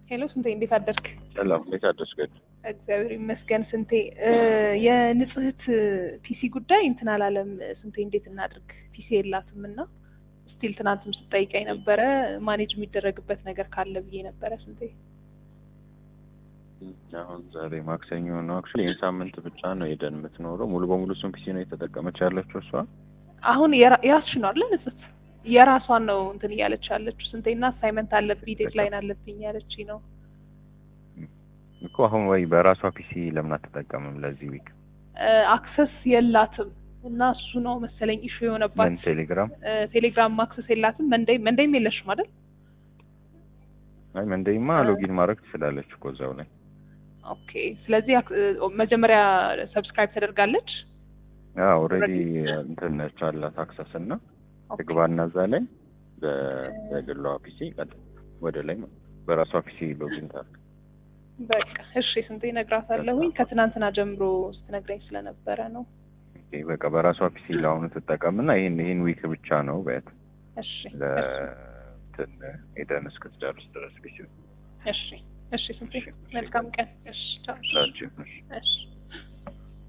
ሄሎ ስንቴ እንዴት አደርክ? ሰላም እንዴት አደርሽገድ? እግዚአብሔር ይመስገን ስንቴ። የንጽህት ፒሲ ጉዳይ እንትን አላለም ስንቴ። እንዴት እናድርግ? ፒሲ የላትም እና ስቲል ትናንትም ስጠይቀኝ ነበረ ማኔጅ የሚደረግበት ነገር ካለ ብዬ ነበረ ስንቴ። አሁን ዛሬ ማክሰኞ ነው። አክቹዋሊ ይህን ሳምንት ብቻ ነው ሄደን የምትኖረው። ሙሉ በሙሉ እሱን ፒሲ ነው የተጠቀመች ያለችው እሷ። አሁን የራስሽ ነው አለ ንጽህት የራሷን ነው እንትን እያለች ያለችው ስንቴና አሳይመንት አለብኝ ዴድላይን አለብኝ ያለች ነው እኮ አሁን ወይ በራሷ ፒሲ ለምን አትጠቀምም ለዚህ ዊክ? አክሰስ የላትም እና እሱ ነው መሰለኝ ኢሹ የሆነባት። ምን ቴሌግራም ቴሌግራም አክሰስ የላትም። መንደይ መንደይም የለሽም አይደል? አይ መንደይማ ሎጊን ማድረግ ትችላለች እኮ እዛው ላይ። ኦኬ ስለዚህ መጀመሪያ ሰብስክራይብ ተደርጋለች። አዎ ኦልሬዲ እንትን ነች አላት አክሰስ እና ትግባና እዛ ላይ በግሏ ፒሲ ቀጥ ወደ ላይ በራሷ ፒሲ ሎጊን ታርግ። በቃ እሺ ስንቴ እነግራታለሁኝ። ከትናንትና ጀምሮ ስትነግረኝ ስለነበረ ነው። ኦኬ በቃ በራሷ ፒሲ ለአሁኑ ትጠቀምና ይሄን ይሄን ዊክ ብቻ ነው በያት እሺ ለእንትን ሄደን እስክትጨርስ ድረስ ፒሲ እሺ እሺ ስንቴ መልካም ቀን። እሺ ቻው። ላችሁ እሺ